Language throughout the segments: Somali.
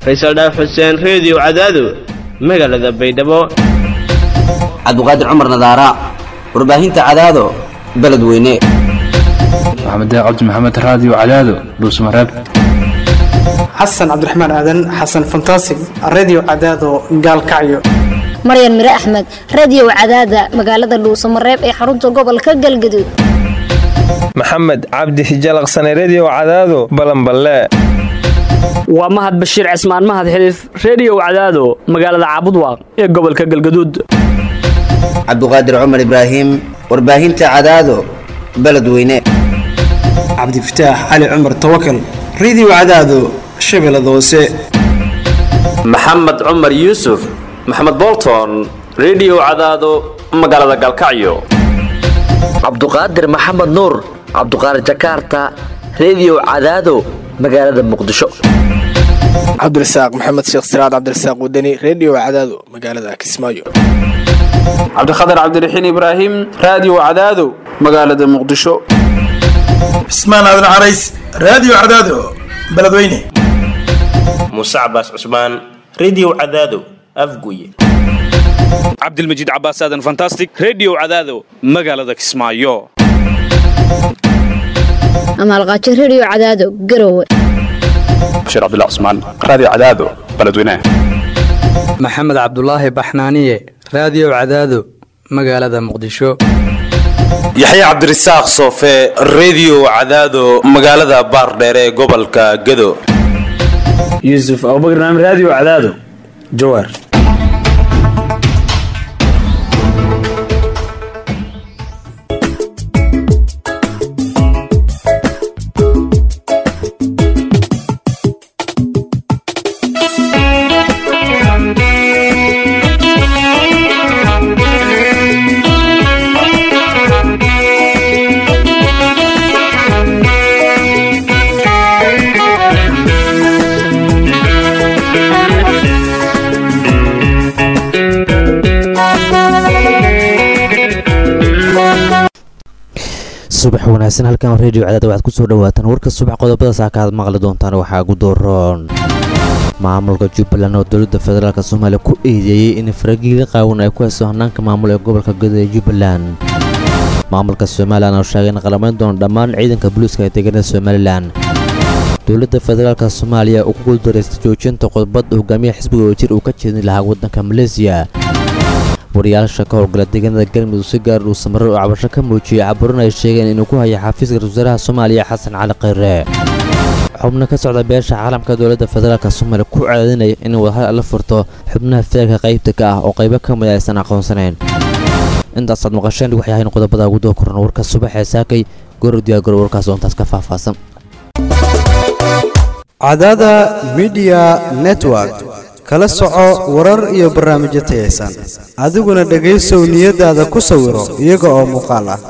faysal dhaaf xuseen reediyo cadaado magaalada baydhabo cabdiqaadir cumar nadaara warbaahinta cadaado beledweyne maxamed cabdi maxamed raadiyo cadaado dhuusmareeb xasan cabdiraxmaan aadan xasan fantasig redio cadaado gaalkacyo maryan mire axmed radiyow cadaada magaalada dhuusamareeb ee xarunta gobolka galgaduud maxamed cabdi hijalaqsane rediyo cadaado balanballe waa mahad bashiir cismaan mahad xiliif reediyow cadaado magaalada caabudwaaq ee gobolka galgaduud cabdiqaadir cumar ibraahim warbaahinta cadaado beledweyne cabdifataax cali cumar tawakal redio cadaado shabeellada hoose maxamed cumar yuusuf maxamed bolton rediyo cadaado magaalada galkacyo cabduqaadir maxamed nuur cabduqaadir jakaarta rediyo cadaado magaalada muqdisho cabdirasaaq maxamed sheekh siraad cabdirasaaq wadani rediyo cadaado magaalada kismaayo cabdikhatar cabdiraxiin ibraahim raadiyo cadaado magaalada muqdisho cismaan aadan carays raadiyo cadaado beledweyne muuse cabaas cusmaan rediyo cadaado afguye cabdilmajiid cabaas aadan fantastic rediyo cadaado magaalada kismaayo amaalqaajo rediyo cadaado garowe bashiir cabdilla cusmaan raadiyo cadaado beledweyne maxamed cabdulaahi baxnaaniye raadiyo cadaado magaalada muqdisho yaxya cabdirasaaq soofe rediyo cadaado magaalada baardheere ee gobolka gado yuusuf abubakar naam raadiyo cadaado jawaar subax wanaagsan halkan redio cadaada waxaad ku soo dhawaataan warka subax qodobada saaka aad maqli doontaan waxaa ugu dooroon maamulka jubbaland oo dowladda federaalk soomaaliya ku eedeeyey in faragiila qaawan ay ku hayso hanaanka maamul ee gobolka godo ee jubbaland maamulka somalilan oo sheegay in qalamayn doono dhammaan ciidanka booliiska ee deegaanada somalilan dowladda federaalk soomaaliya uu ku guuldareystay joojinta qodbadda hogaamiyaha xisbiga oo jir uu ka jeedin lahaa waddanka maleesiya wariyaasha ka howlgala deegaanada galmudug si gaar uu samarar oo cabasho ka muujiyey caburin ay sheegeen inuu ku haya xafiiska ra-isul wasaaraha soomaaliya xasan cali khayre xubno ka socda beesha caalamka dowladda federaalk soomaaliya ku cadaadinaya in wadahal la furto xubnaha feerka qaybta ka ah oo qaybo ka mid aysan aqoonsanayn intaasaad maqasheen waxay ahayn qodobada ugu doo koran warka subax ee saakay goro diyaagoro warkaas oo intaas ka faahfaahsan cadaada midiya network kala soco warar iyo barnaamijyo tayaysan adiguna dhegaysow niyadaada ku sawiro iyaga oo muuqaal ah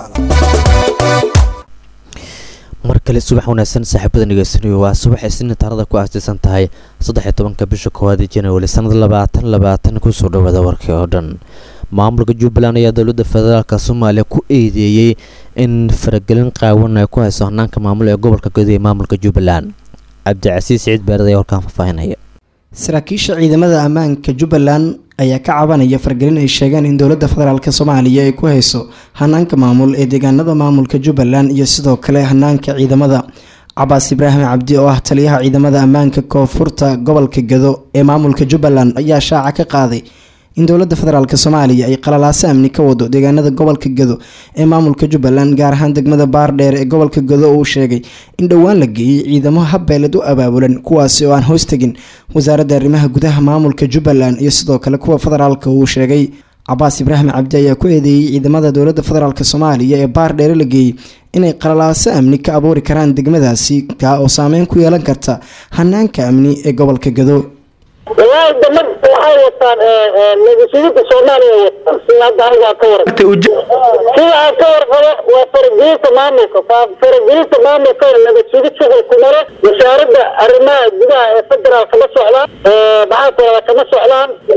mar kale subax wanaagsan saaxiibada ngeysanayo waa subax isniin taarada ku aastaysan tahay saddex-iyo tobanka bisha koowaad ee januari sannada labaatan labaatan kusoo dhawaada warkii oo dhan maamulka jubbaland ayaa dowladda federaalk soomaaliya ku eedeeyey in faragelin qaawan ay ku hayso hanaanka maamul ee gobolka guud ee maamulka jubbaland cabdicasiis siciid beered ayaa warkaan faahfaahinaya saraakiisha ciidamada ammaanka jubbaland ayaa ka cabanaya fargelin ay sheegeen in dowladda federaalk soomaaliya ay ku hayso hanaanka maamul ee deegaanada maamulka jubbaland iyo sidoo kale hanaanka ciidamada cabaas ibraahim cabdi oo ah taliyaha ciidamada ammaanka koonfurta gobolka gado ee maamulka jubbaland ayaa shaaca ka qaaday in dowladda federaalk soomaaliya ay qalalaaso amni ka wado deegaanada gobolka gado ee maamulka jubbaland gaar ahaan degmada baardheer ee gobolka gado uu sheegay in dhowaan la geeyey ciidamo habbeeled u abaabulan kuwaasi oo aan hoos tegin wasaaradda arrimaha gudaha maamulka jubbaland iyo sidoo kale kuwa federaalka uu sheegay cabaas ibraahim cabdi ayaa ku eedeeyey ciidamada dowladda federaalk soomaaliya ee baardheere la geeyey inay qalalaaso amni ka abuuri karaan degmadaasi kaa oo saameyn ku yeelan karta hanaanka amni ee gobolka gado wallaahi damad waxay wataan nabadsuginta soomaaliya wataan sida hadda anigaa ka war sida aan ka warqabo waa faragelinta maamulka faragelinta maamulka nabadsugid shuqul ku maro wasaaradda arrimaha gudaha ee federaalka ma socdaan maxaa kalada kama socdaan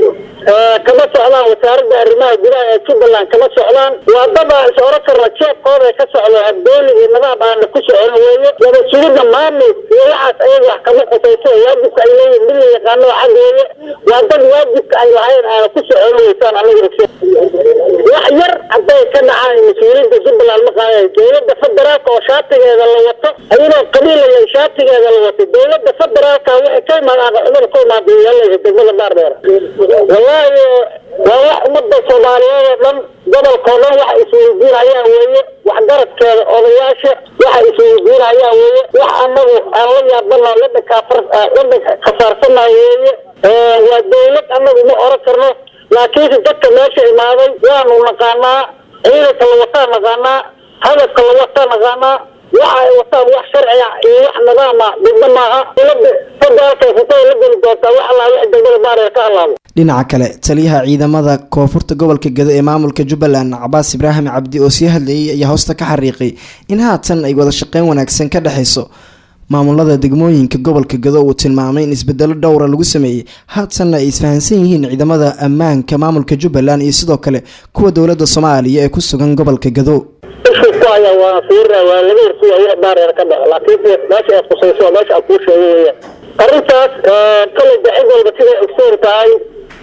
kama socdaan wasaaradda arrimaha gudaha ee jubbaland kama socdaan waa dad aan is oran karna jeebkooda ka socdo habdooni iyo nidaam aana ku socon weeye laba sugidda maamul iyo waxaas ayaga wax kama qusayso waajibka ay leeyihin mid la yaqaano xag weeye waa dad waajibka ay lahayn aana ku socon weysaan aniga wax yar hadday ka dhacaan mas-uuliyiinta jubbaland ma qaadayo dowladda federaalka oo shaatigeeda la wato ayadoo qabiilaya shaatigeeda la wato dowladda federaalka waxay ka imaadaan cumada ka imaada yeelaysa degmada baardheer wallaahi waa wax ummadda soomaaliyeed oo dhan gobolkao dhan waxa isweydiinayaan weeye waxgaradkeeda odayaasha waxa isweydiinayaan weeye wax anagu aan la yaabana la dhakaafar la khasaarsanayo weeye waa dowlad anagu ma oran karno laakiinse dadka meesha imaaday waanu naqaanaa ciidanka la wataa naqaanaa hadafka la wataa naqaanaa waxa ay wataan wax sharciga iyo wax nidaama degmo maaha dowladda federaalka futada la geli doontaa wax allaa wix degmada baareer ka halaabo dhinaca kale taliyaha ciidamada koonfurta gobolka gedo ee maamulka jubbaland cabaas ibraahim cabdi oo sii hadlayay ayaa hoosta ka xariiqay in haatan ay wada shaqeyn wanaagsan ka dhexeyso maamulada degmooyinka gobolka gado uu tilmaamay in isbedelo dhowra lagu sameeyey haatanna ay isfahansan yihiin ciidamada ammaanka maamulka jubbaland iyo sidoo kale kuwa dowlada soomaaliya ee ku sugan gobolka gado isku ku haya waa fiirina waa laga horsuga wax baareer ka dhaco laakiinse meesha aad khusayso waa meesha aad kuu sheegay weeyaan arrintaas kale dacid walba siday ogsoon tahay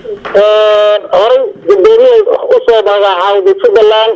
horay gudoomiye usoo magacaawday jubbaland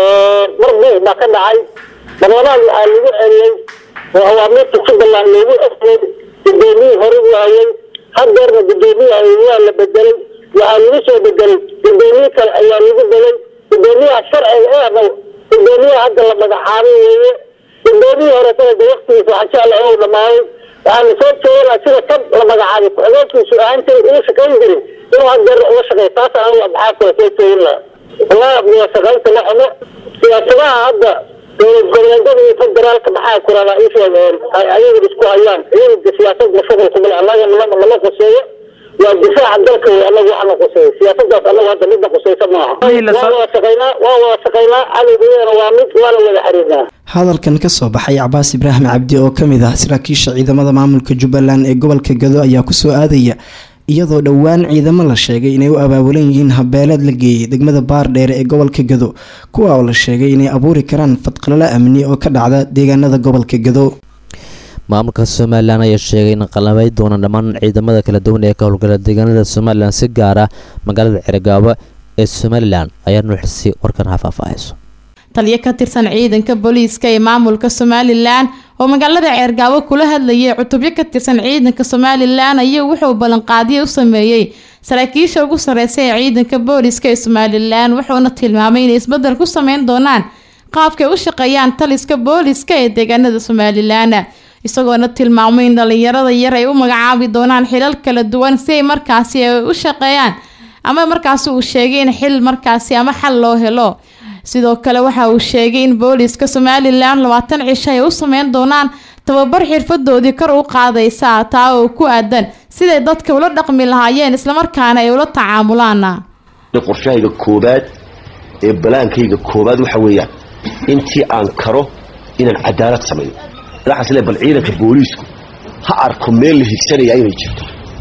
mar buuq baa ka dhacay barlamaad waxaa lagu celiyey oo awaamiirta jubbaland loogu efiyey gudoomiyii hore u hayay hadeerna gudoomiye hayay waa la bedelay waxaa lagu soo bedelay gudoomiye kale ayaa lagu belay gudoomiyaha sharciga eena gudoomiyaha hadda la magacaabay weeye gudoomiyii hore sanada waktigiisa waxaa jecla inuu dhamaaday waxaana soo jeedana sida kan la magacaabay ku-xigeenkiisu ahaan jiray ugu shaqayn jiray inuu hadeerna uga shaqeey taas anigu abxaafkala soo jeedin laha wallahi wada shaqaynta la xumo siyaasadaha hadda dowlad goboleedyada iyo federaalka maxaa kurada ii sheegeen ay ayagu isku hayaan iyaga siyaasadda shughul kumale annaga nama nama quseeyo waa difaaca dalka wey annaga waxana quseeyo siyaasadaas annaga hadda midna quseysa maaha waa wada shaqaynaa waa wada shaqaynaa cadowgeedana waa mid waana wada xiriirnaa hadalkan kasoo baxay cabaas ibraahim cabdi oo kamid ah saraakiisha ciidamada maamulka jubbaland ee gobolka gado ayaa kusoo aadaya iyadoo dhowaan ciidamo la sheegay inay u abaabulan yihiin habeeleed la geeyay degmada baardheere ee gobolka gado kuwa oo la sheegay inay abuuri karaan fadqalalo amni oo ka dhacda deegaanada gobolka gado maamulka somalilan ayaa sheegay in qalamay doonaan dhammaan ciidamada kala duwan ee ka howlgala deegaanada somalilan si gaar ah magaalada cergaabo ee somalilan ayaa nuuxisay warkan hafaafahayso taliyo ka tirsan ciidanka booliiska ee maamulka somalilan oo magaalada ceergaabo kula hadlayay cutubyo ka tirsan ciidanka somalilan ayaa wuxuu ballanqaadiyo u sameeyey saraakiisha ugu sareysa ee ciidanka booliiska ee somalilan wuxuuna tilmaamay inay isbedel ku sameyn doonaan qaabkay u shaqeeyaan taliska booliiska ee deegaanada somalilan isagoona tilmaamay in dhalinyarada yar ay u magacaabi doonaan xilal kala duwan si ay markaasi ay u shaqeeyaan ama markaasi uu sheegay in xil markaasi ama xal loo helo sidoo kale waxa uu sheegay in booliiska somalilan labaatan cisho ay u sameyn doonaan tababar xirfadoodii kor u qaadaysa taa oo ku aadan siday dadka ula dhaqmi lahaayeen islamarkaana ay ula tacaamulaan qorshahayga koobaad ee balaankayga koobaad waxa weeyaan intii aan karo inaan cadaalad sameeyo waxaas le bal ciidanka booliisku ha arko meel la higsanaya inay jirto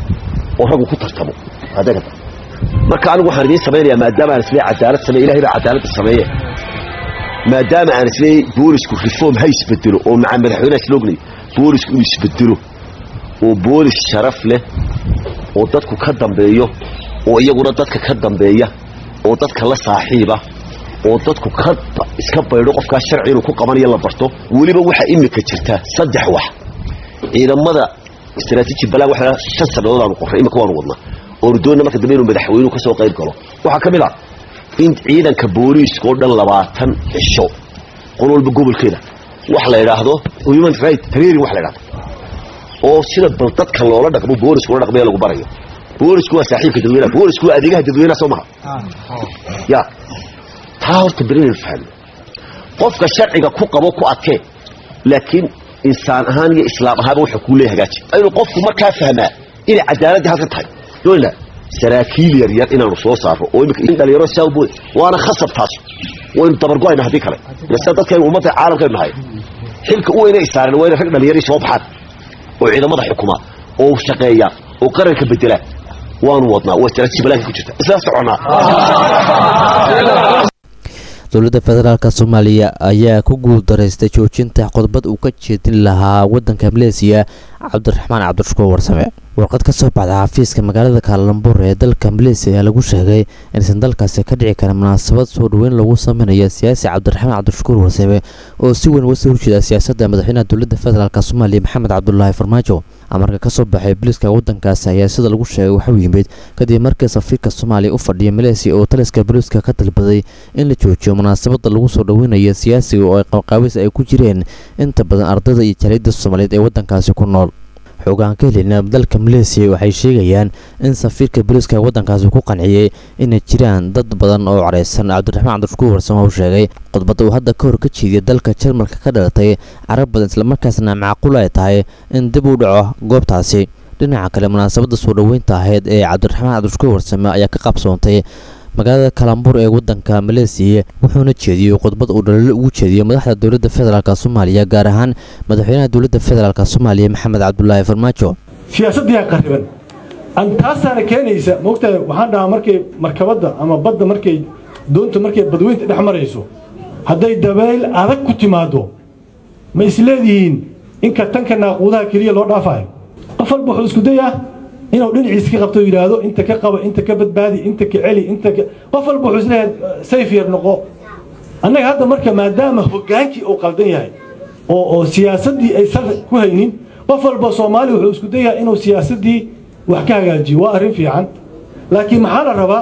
oo raggu ku tartamo adeega marka anigu waxaan idiin samaynayaa maadaama aan isleey cadaalad sameeye ilahay baa cadaaladda sameeye maadaama aan isleey boolisku reform ha isbedelo oo maca madaxweynaha isla ognayo boolisku inuu isbedelo oo boolis sharaf leh oo dadku ka dambeeyo oo iyaguna dadka ka dambeeya oo dadka la saaxiiba oo dadku ka iska baydho qofkaas sharci inuu ku qabanayo la barto weliba waxaa imika jirta saddex wax ciidamada istaraatiiji balaan waxa shan sannadood aanu qorray imika waanu wadnaa oonu doonna marka dambe inuu madaxweynuhu ka soo qayb galo waxaa ka mid ah in ciidanka booliiska oo dhan labaatan cisho qol walba gobolkeeda wax la idhaahdo human right training wax la idhahdo oo sida bal dadka loola dhaqmo boolisku la dhaqmaya lagu barayo boolisku waa saaxiibka dadweynaha boolisku waa adeegaha dadweynaha soo maha ya taa horta belinaynu fahno qofka sharciga ku qabo ku adkee laakiin insaan ahaan iyo islaam ahaanba wuxuu kuu leeya hagaaji inuu qofku markaa fahmaa inay cadaaladii halkan tahay doonla saraakiil yar yar inaanu soo saarno oo imika in dhalinyaro saa bood waana khasab taas waynu dabargo-ayna haddii kale ila dadkaynu ummadda caalamkaynu nahay xilka u weyna isaareen waa inay rag dhalinyarii soo baxaan oo ciidamada xukuma oo shaqeeya oo qaranka bedela waanu wadnaa waa istaraatiiji balaanka ku jirta isla soconaa dowladda federaalk soomaaliya ayaa ku guuldaraystay joojinta khudbad uu ka jeedin lahaa wadanka maleesiya cabdiraxmaan cabdishukuur warsame warqad ka soo baxda xafiiska magaalada kaalambuur ee dalka maleesiya ayaa lagu sheegay inaysan dalkaasi ka dhici karin munaasabad soo dhoweyn lagu sameynaya siyaasi cabdiraxmaan cabdishukuur warsame oo si weyn uga soo horjeeda siyaasadda madaxweynaha dowladda federaalk soomaaliya maxamed cabdulaahi farmaajo amarka ka soo baxay booliiska waddankaasi ayaa sida lagu sheegay waxuu yimid kadib markii safiirka soomaaliya u fadhiya maleesiya oo taliska booliiska ka dalbaday in la joojiyo munaasabadda lagu soo dhoweynayo siyaasiga oo ay qabqaabis ay ku jireen inta badan ardayda iyo jaaliyadda soomaaliyeed ee waddankaasi ku nool xoogaan ka helina dalka maleesiya waxay sheegayaan in safiirka booliiska waddankaasi ku qanciyey inay jiraan dad badan oo careysan cabdiraxmaan cabdishukuur warsame uu sheegay khudbadda uu hadda ka hor ka jeediyay dalka jarmalka ka dhalatay carab badan islamarkaasna macquul ay tahay in dib u dhaco goobtaasi dhinaca kale munaasabadda soo dhoweynta ahayd ee cabdiraxmaan cabdishukuur warsame ayaa ka qabsoontay magaalada kalambuur ee wadanka maleesiya wuxuuna jeediyey khudbad uu dhaliilo ugu jeediyey madaxda dowladda federaalk soomaaliya gaar ahaan madaxweynaha dowladda federaalk soomaaliya maxamed cabdulaahi farmaajo siyaasaddiyaa qariban an taasaana keenaysa moogtahay waxaan dhahaa markay markabadda ama badda markay doonta markay badweynta dhex marayso hadday dabayl adag ku timaado ma isleedihiin inka tanka naaquudaha keliya loo dhaafayo qof walba wuxuu isku dayaa inuu dhinaciisa ka qabto yidhaahdo inta ka qaba inta ka badbaadi inta ka celi inta ka qof walba wuxuu isleeyahay sayf yar noqo annaga hadda marka maadaama hogaankii uu qaldan yahay oo oo siyaasaddii ay sar ku haynin qof walba soomaali wuxuu isku dayaa inuu siyaasaddii wax ka hagaajiyo waa arrin fiican laakiin maxaa la rabaa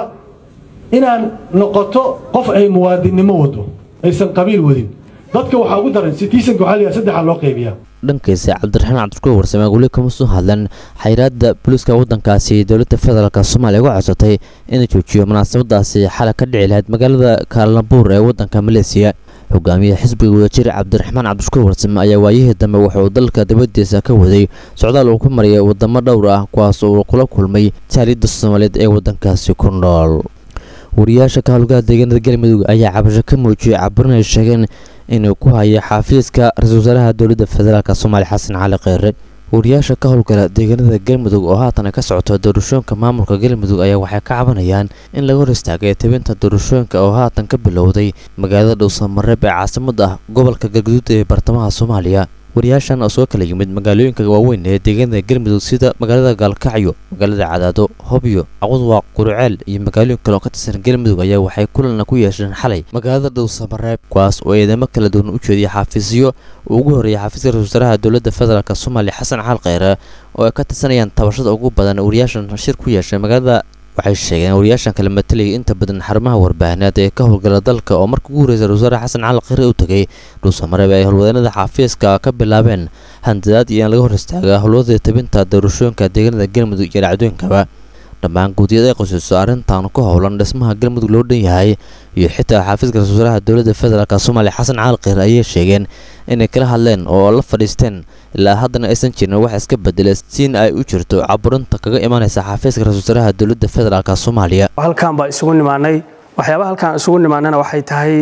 inaan noqoto qof ay muwaadinnimo wado aysan qabiil wadin dadka waxaa ugu daran citizenka waxaa la yidhaha saddexa loo qaybiyaa dhankiisa cabdiraxmaan cabdishukuur warsame weli kama soo hadlan xayiraadda booliiska waddankaasi dowladda federaalk soomaaliya uga codsatay inay joojiyo munaasabadaasi xalay ka dhici lahayd magaalada kaalambuur ee waddanka maleesiya hogaamiyaha xisbiga wadajir cabdiraxmaan cabdishukuur warsame ayaa waayihii dambe wuxuu dalka dibadiisa ka waday socdaal uu ku mariyay wadamo dhowr ah kuwaas uu kula kulmay jaaliyadda soomaaliyeed ee waddankaasi ku nool wariyaasha ka howlgaha deegaanada galmudug ayaa cabasho ka muujiyey caburin ay sheegeen inuu ku hayo xafiiska ra-iisul wasaaraha dowladda federaalk soomaaliya xasan cali kheyre wariyaasha ka howlgala deegaanada galmudug oo haatan ka socota doorashooyinka maamulka galmudug ayaa waxay ka cabanayaan in laga hor istaagay tebinta doorashooyinka oo haatan ka bilowday magaalada dhowsamareeb ee caasimad ah gobolka galguduud ee bartamaha soomaaliya wariyaashan oo soo kala yimid magaalooyinka waaweyn ee deegaanada galmudug sida magaalada gaalkacyo magaalada cadaado hobyo caqudwaaq quruceel iyo magaalooyin kale oo ka tirsan galmudug ayaa waxay kulanna ku yeesheen xalay magaalada dhowsamareeb kuwaas oo eedamo kala duwan u jeediyay xafiisyo uu ugu horreeyay xafiiska ra-isul wasaaraha dowladda federaalk soomaaliya xasan xaal kheyre oo ay ka tirsanayaan tabashada ugu badan wariyaashan shir ku yeeshay magaalada waxay sheegeen wariyaashan kala matalayay inta badan xarumaha warbaahineed ee ka howlgala dalka oo marka ugu horreysa ra-isul wasaare xasan cali kheyre u tegay dhuusamareeb ay howlwadeenada xafiiska ka bilaabeen handadaad iyo in laga hor istaaga howlwadii tabinta doorashooyinka deegaanada galmudug iyo dhacdooyinkaba dhammaan guudiyada ay qosayso arrintan ku howlan dhismaha galmudug loo dhan yahay iyo xitaa xafiiska ra-isul wasaaraha dowladda federaalk soomaaliya xasan cali kheyre ayay sheegeen inay kala hadleen oo la fadhiisteen ilaa haddana aysan jirin wax iska bedelay siin ay u jirto caburinta kaga imanaysa xafiiska ra-isul wasaaraha dowladda federaalk soomaaliya halkaan baa isugu nimaanay waxyaabaha halkaan isugu nimaanana waxay tahay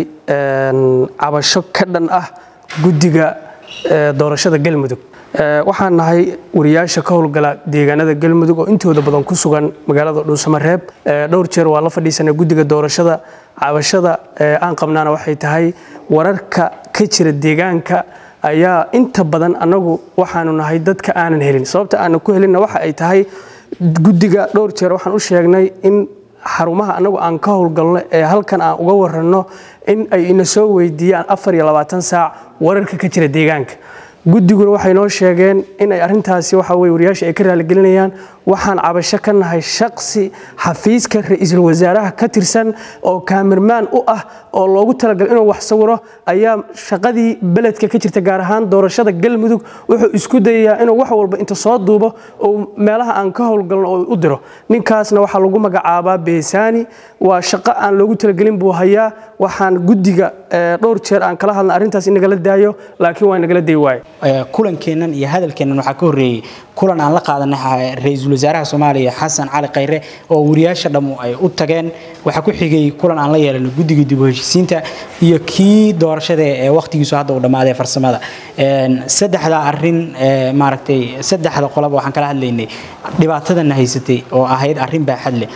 cabasho ka dhan ah guddiga doorashada galmudug waxaan nahay wariyaasha ka howlgala deegaanada galmudug oo intooda badan ku sugan magaalada dhuusamareeb dhowr jeer waa la fadhiisanay guddiga doorashada cabashada aan qabnaana waxay tahay wararka ka jira deegaanka ayaa inta badan annagu waxaanu nahay dadka aanan helin sababta aanan ku helinna waxa ay tahay guddiga dhowr jeer waxaan u sheegnay in xarumaha annagu aan ka howlgalno ee halkan aan uga waranno in ay ina soo weydiiyaan afar iyo labaatan saac wararka ka jira deegaanka guddiguna waxay noo sheegeen in ay arrintaasi waxa weye wariyaasha ay ka raaligelinayaan waxaan cabasho ka nahay shaqsi xafiiska ra-iisul wasaaraha ka tirsan oo kaamirmaan u ah oo loogu talagalay inuu wax sawiro ayaa shaqadii beledka ka jirta gaar ahaan doorashada galmudug wuxuu isku dayayaa inuu wax walba inta soo duubo oo meelaha aan ka howlgalno oo u diro ninkaasna waxaa lagu magacaabaa beesaani waa shaqo aan loogu talagelin buu hayaa waxaan guddiga dhowr jeer aan kala hadlna arrintaas in nagala daayo laakiin waa nagala day waaye kulankeennan iyo hadalkeennan waxaa ka horreeyey kulan aan la qaadanay ra-iisul wasaaraha soomaaliya xasan cali khayre oo wariyaasha dhammu ay u tageen waxaa ku xigay kulan aan la yeelano guddiga dib u heshiisiinta iyo kii doorashada ee waqtigiisu hadda uu dhammaaday farsamada saddexda arin maaragtay saddexda qolaba waxaan kala hadlaynay dhibaatadana haysatay oo ahayd arrin baaxad leh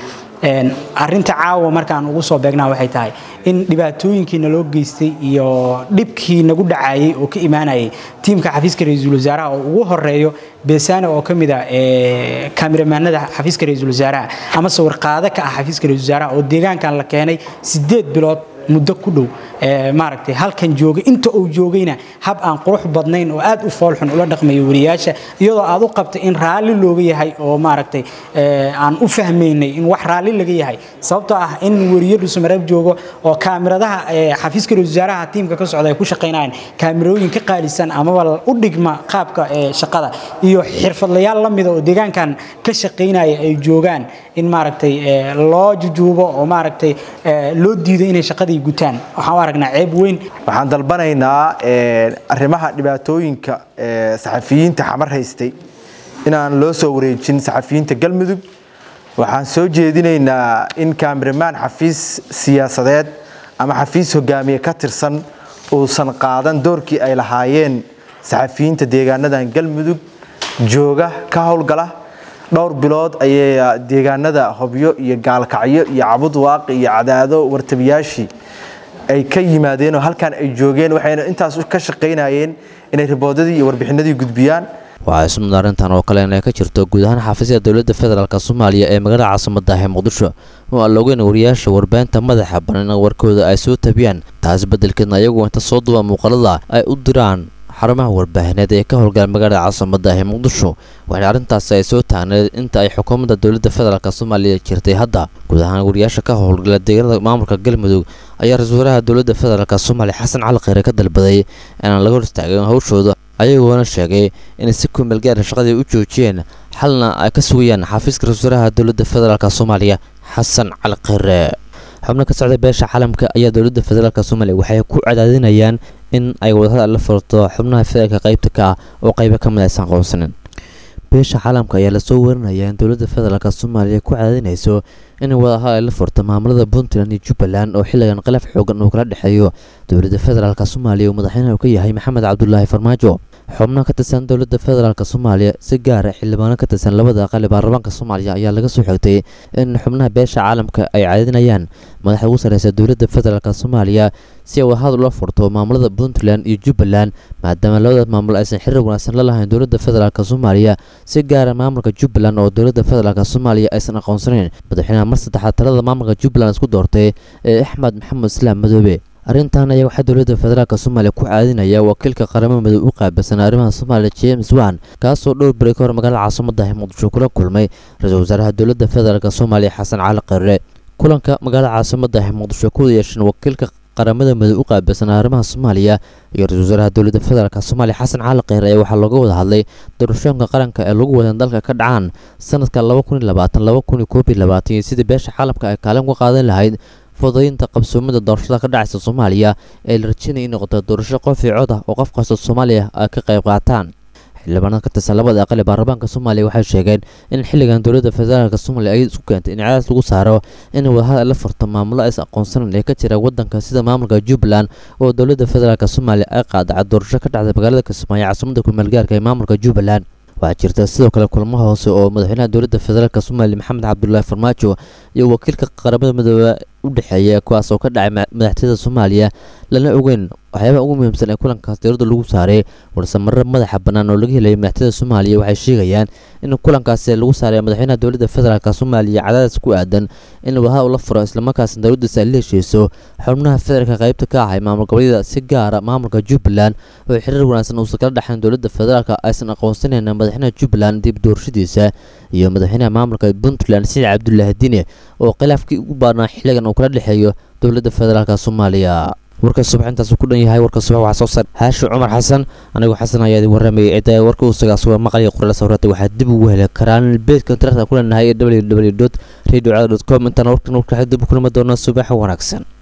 arinta caawa markaan ugu soo beegnaa waxay tahay in dhibaatooyinkii naloo geystay iyo dhibkii nagu dhacayay oo ka imaanayay tiimka xafiiska ra-iisul wasaaraha oo ugu horeeyo beesane oo ka mid a kaamiramanada xafiiska ra-iisul wasaaraha ama sawirqaado ka ah xafiiska ra-isul wasaaraha oo deegaankan la keenay sideed bilood muddo ku dhow maaragtay halkan joogay inta uu joogayna hab aan qurux badnayn oo aad u foolxun ula dhaqmayo wariyaasha iyadoo aad u qabtay in raalli looga yahay oo maaragtay aan u fahmaynay in wax raalli laga yahay sababtoo ah in wariyo dhusumareeb joogo oo kaamiradaha xafiiska ra-isul wasaaraha tiimka ka socda ay ku shaqaynayaan kaamirooyin ka qaalisan amaba u dhigma qaabka shaqada iyo xirfadlayaal la mida oo deegaankan ka shaqaynaya ay joogaan in maaragtay loo jujuubo oo maaragtay loo diido inay shaqadii gutaan waxaan u aragnaa ceeb weyn waxaan dalbanaynaa arrimaha dhibaatooyinka saxafiyiinta xamar haystay inaan loo soo wareejin saxafiyiinta galmudug waxaan soo jeedinaynaa in kaamiramaan xafiis siyaasadeed ama xafiis hogaamiye ka tirsan uusan qaadan doorkii ay lahaayeen saxafiyiinta deegaanadan galmudug jooga ka howlgala dhowr bilood ayay deegaanada hobyo iyo gaalkacyo iyo cabud waaqi iyo cadaado wartabiyaashii ay ka yimaadeen oo halkan ay joogeen waxayna intaas ka shaqaynayeen inay riboodadii iyo warbixinadii gudbiyaan waxaa ismud arrintan oo kale inay ka jirto guud ahaan xafiisyada dowladda federaalk soomaaliya ee magaalada caasimada ah ee muqdisho oo aan loogeyn wariyaasha warbaahinta madaxa banan warkooda ay soo tabiyaan taas beddelkeedna ayagu inta soo duba muuqaalada ay u diraan xarumaha warbaahineed ee ka howlgala magaalada caasimada ah ee muqdisho waxaana arrintaasi ay soo taagneed inta ay xukuumadda dowladda federaalk soomaaliya jirtay hadda guud ahaan wariyaasha ka howlgala deegaanada maamulka galmudug ayaa ra-iisul wasaaraha dowladda federaalk soomaaliya xasan cali kheyre ka dalbaday inaan laga hor istaagin howshooda ayagoona sheegay inay si kumeel gaara shaqadii u joojiyeen xalna ay ka sugayaan xafiiska ra-isul wasaaraha dowladda federaalk soomaaliya xasan cali kheyre xubno ka socda beesha caalamka ayaa dowladda federaalk soomaaliya waxay ku cadaadinayaan in ay wadahadal la furto xubnaha federaalka qaybta ka ah oo qaybo ka mid aysan qoonsanin beesha caalamka ayaa lasoo warinaya in dowladda federaalk soomaaliya ku cadaadinayso in wadahadal la furto maamulada puntland iyo jubbaland oo xilligan khilaaf xoogan uu kala dhexeeyo dowladda federaalk soomaaliya oo madaxweynaha uu ka yahay maxamed cabdulaahi farmaajo xubno ka tirsan dowladda federaalk soomaaliya si gaara xildhibaano ka tirsan labada aqali baarlamaanka soomaaliya ayaa laga soo xigtay in xubnaha beesha caalamka ay caadinayaan madaxda ugu sarreysa dowladda federaalk soomaaliya si ay wadahadal ula furto maamulada puntland iyo jubbaland maadaama labadaas maamul aysan xiriir wanaagsan la lahayn dowladda federaalk soomaaliya si gaara maamulka jubbaland oo dowladda federaalk soomaaliya aysan aqoonsanayn madaxweynaha mar saddexaad talada maamulka jubbaland isku doortay ee axmed maxamed islaam madoobe arrintan ayaa waxaa dowladda federaalk soomaaliya ku caadinaya wakiilka qaramada midow u qaabilsan arrimaha soomaaliya james wan kaasoo dhowr beri ka hor magaalada caasimada ah muqdisho kula kulmay ra-iisul wasaaraha dowladda federaalk soomaaliya xasan cali kheyre kulanka magaalada caasimada ah muqdisho ku yeesheen wakiilka qaramada midow u qaabilsan arrimaha soomaaliya iyo ra-isul wasaaraha dowladda federaalk soomaaliya xasan cali kheyre ayaa waxaa looga wada hadlay doorashooyinka qaranka ee lagu wadan dalka ka dhacaan sanadka laba kun iyo labaatan laba kun iyo koob iyo labaatan iyo sidii beesha caalamka ay kaalin uga qaadan lahayd fudaynta qabsoomida doorashada ka dhacaysa soomaaliya ee la rajaynaya in noqoto doorasho qof iyo cod ah oo qof kasta soomaaliya ay ka qayb qaataan xildhibaanada ka tirsan labada aqali baarlamaanka soomaaliya waxay sheegeen in xilligan dowladda federaalk soomaaliya ay isku keentay in cadaas lagu saaro in wadahadal la furto maamulo aysan aqoonsanan ee ka jira wadanka sida maamulka jubbaland oo dowladda federaalk soomaaliya ay qaadacay doorasho ka dhacday magaalada kismaayo caasimada kumeelgaarka ee maamulka jubbaland waxaa jirta sidoo kale kulamo hoose oo madaxweynaha dowladda federaalk soomaaliya maxamed cabdulaahi farmaajo iyo wakiilka qaramada midoobe u dhexeeya kuwaas oo ka dhacay madaxtooyada soomaaliya lana ogeyn waxyaabaha ugu muhiimsan ee kulankaas dowladda lagu saaray warse marar madaxa bannaan oo laga helay madaxtooyada soomaaliya waxay sheegayaan in kulankaasi lagu saaray madaxweynaha dowladda federaalk soomaaliya cadaadis ku aadan in wadahadal la furo islamarkaasna dowladdaasi ay la heshiiso xubnaha federaalka qaybta ka ahay maamul goboleedyada si gaara maamulka jubbaland oo xiriir wanaagsan uusan kala dhexayn dowladda federaalk aysan aqoonsanayn madaxweynaha jubbaland dib doorashadiisa iyo madaxweynaha maamulka puntland siciid cabdulaahi dine oo khilaafkii ugu baarnaa xilligan uu kala dhexeeyo dowladda federaalk soomaaliya warka subax intaas ku dhan yahay warka subax waxaa soo saar haashi cumar xasan anigoo xasan ayaa idin warramayay cidda warka uu sagaasuga maqaliya qorala sawirada waxaad dib ugu heli karaan beedka internetka ku leenahay ee www radio com intaan warkan warka dib u kulmi doona subax wanaagsan